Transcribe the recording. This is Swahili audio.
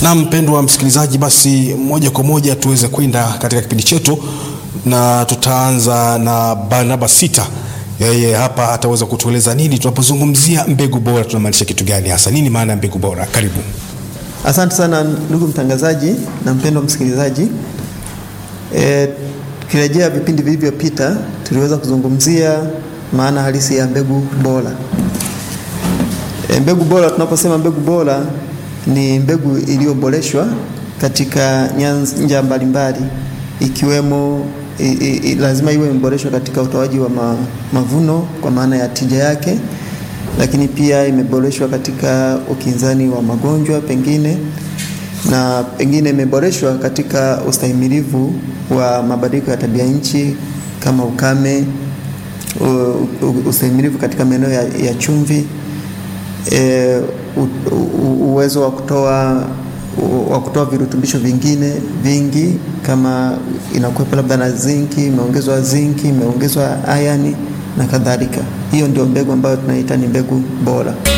Na mpendwa msikilizaji, basi moja kwa moja tuweze kwenda katika kipindi chetu, na tutaanza na Barnaba Sita. Yeye hapa ataweza kutueleza nini tunapozungumzia mbegu bora, tunamaanisha kitu gani hasa, nini maana ya mbegu bora? Karibu. Asante sana ndugu mtangazaji na mpendwa msikilizaji. E, tukirejea vipindi vilivyopita tuliweza kuzungumzia maana halisi ya mbegu bora. E, mbegu bora, tunaposema mbegu bora ni mbegu iliyoboreshwa katika nyanja mbalimbali ikiwemo i, i, lazima iwe imeboreshwa katika utoaji wa ma, mavuno kwa maana ya tija yake, lakini pia imeboreshwa katika ukinzani wa magonjwa pengine na pengine imeboreshwa katika ustahimilivu wa mabadiliko ya tabia nchi kama ukame, ustahimilivu katika maeneo ya, ya chumvi e, u, u, uwezo wa kutoa wa kutoa virutubisho vingine vingi kama inakuwepo labda na zinki, imeongezwa zinki, imeongezwa ayani na kadhalika. Hiyo ndio mbegu ambayo tunaita ni mbegu bora.